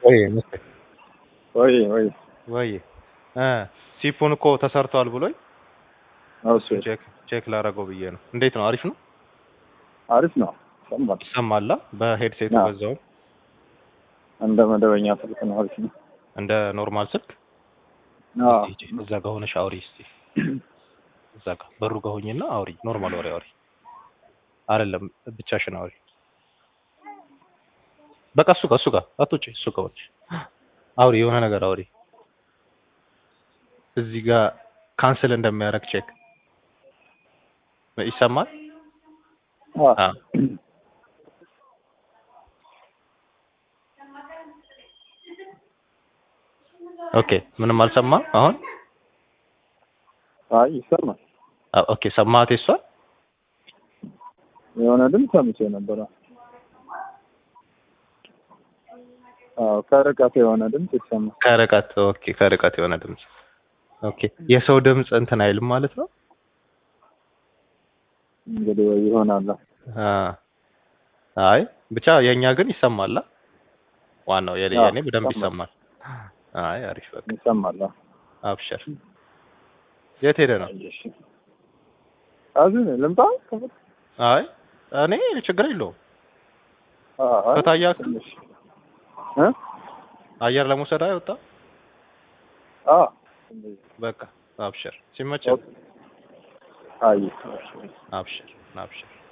ወይ ምስቴ ወይ ወይ ወይ እ ሲፑን እኮ ተሰርቷል ብሎኝ እሱ ቼክ ቼክ ላደርገው ብዬ ነው። እንዴት ነው? አሪፍ ነው? አሪፍ ነው። ሰማል ይሰማላ? በሄድሴቱ አዎ። በዛውም እንደ መደበኛ ስልክ ነው። አሪፍ ነው። እንደ ኖርማል ስልክ አዎ እስቲ ሂጂ፣ እዛ ጋር ሆነሽ አውሪ እስቲ። እዛ ጋር በሩ ጋር ሆኝና አውሪ፣ ኖርማል ወሬ አውሪ። አይደለም ብቻሽን አውሪ። በቃ እሱ ጋር እሱ ጋር አትውጪ፣ እሱ ጋር ሆነሽ አውሪ፣ የሆነ ነገር አውሪ። እዚህ ጋር ካንስል እንደሚያደርግ ቼክ ይሰማል? አዎ አዎ። ኦኬ፣ ምንም አልሰማም አሁን? አይ ይሰማል። አ- ኦኬ፣ ሰማት እሷ የሆነ ድምፅ ሰምቼ ነበረ። አዎ ከርቀት የሆነ ድምፅ ይሰማል። ከርቀት ኦኬ፣ ከርቀት የሆነ ድምጽ ኦኬ። የሰው ድምጽ እንትን አይልም ማለት ነው። እንግዲህ ወይ ይሆናል። አ አይ ብቻ የኛ ግን ይሰማል። አ? ዋናው የኔ አዎ፣ የኔ በደንብ ይሰማል። ይሰማል። አይ አሪፍ በቃ ይሰማል። አዎ። አብሽር። የት ሄደ ነው? እሺ አዚህ ነው ልምጣ። አይ እኔ ችግር የለውም። አዎ ከታያ ትንሽ እ አየር ለመውሰድ አይወጣ አዎ በቃ አብሽር። ሲመች አይ አብሽር አብሽር